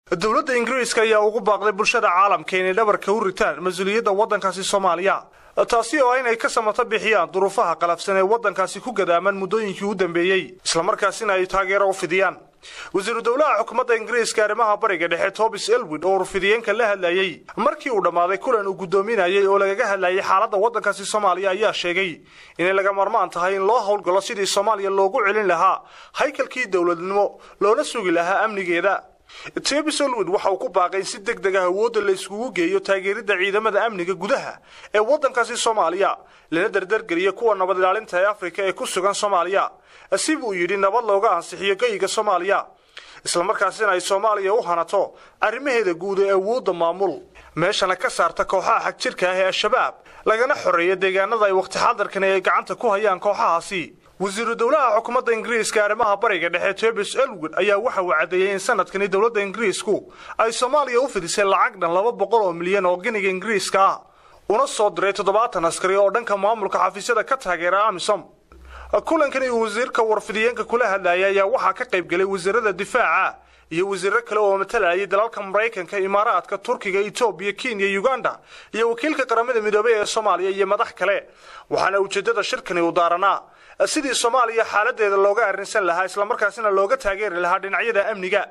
dowladda ingiriiska ayaa ugu baaqday bulshada caalamka inay dhabarka u ritaan mas-uuliyadda waddankaasi soomaaliya taasi oo inay ka samato bixiyaan duruufaha qalafsan ee waddankaasi ku gadaaman muddooyinkii u dambeeyey islamarkaasina ay taageero u fidiyaan wasiiru dowlaha xukuumadda ingiriiska arrimaha bariga dhexe tobis elwin oo urfidiyeenka la hadlayey markii uu dhammaaday kulan uu guddoominayay oo lagaga hadlayay xaaladda waddankaasi soomaaliya ayaa sheegay inay laga marmaan tahay in loo howlgalo sidii soomaaliya loogu celin lahaa haykalkii dowladnimo loona sugi lahaa amnigeeda tebis olwin waxa uu ku baaqay in si deg deg ah awoodda la iskugu geeyo taageeridda ciidamada amniga gudaha ee waddankaasi soomaaliya lana dardargeliya kuwa nabad ilaalinta ee afrika ee ku sugan soomaaliya si buu yidhi nabad looga ansixiyo geyiga soomaaliya islamarkaasina ay soomaaliya u hanato arrimaheeda guud ee awoodda maamul meeshana ka saarta kooxaha xagjirka ah ee al-shabaab lagana xoreeya deegaanada ay wakhti xadarkani ay gacanta ku hayaan kooxahaasi wasiiru dowlaha xukuumadda ingiriiska arrimaha bariga dhexe tebis elwin ayaa waxa uu caddeeyey in sanadkani dowladda ingiriisku ay soomaaliya u fidisay lacag dhan laba boqol oo milyan oo giniga ingiriiska ah una soo diray toddobaatan askari oo dhanka maamulka xafiisyada ka taageera amisom kulankani uu wasiirka warfidiyeenka kula hadlayay ayaa waxaa ka qayb gelay wasiirada difaaca iyo wasiiro kale oo matalayay dalalka maraykanka imaaraadka turkiga etoobiya kenya uganda iyo wakiilka qaramada midoobey ee soomaaliya iyo madax kale waxaana ujeeddada shirkani u daaranaa sidii soomaaliya xaaladeeda looga arrinsan lahaa islamarkaasina looga taageeri lahaa dhinacyada amniga